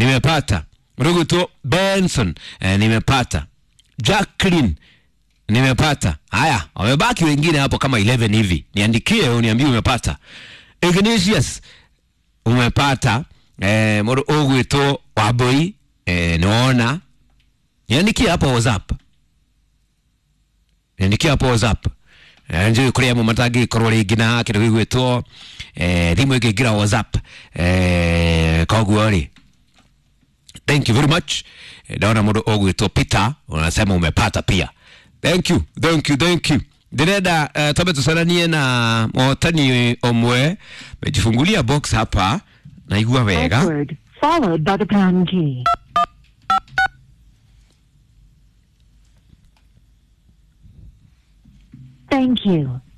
nimepata ruguto benson eh, nimepata jacklin nimepata haya wamebaki wengine hapo kama 11 hivi niandikie uniambie umepata ignatius umepata eh, mũndũ ũgwĩtwo wambui eh, niwona niandikie hapo whatsapp niandikie hapo whatsapp Eh, njũĩ kũrĩ amwe matangĩkorwo rĩngĩ na kĩndũ gĩgwĩtwo eh, thimũ ĩngĩingĩra whatsapp eh, koguo rĩ thank you very much Eh, ndaona mũndũ ũgwĩtwo peter unasema umepata pia thank you thank you thank you ndĩrenda uh, twambe tũcaranie na mũhotani ũmwe mejifungulia box hapa naigua wega Password followed by the pound key. Thank you.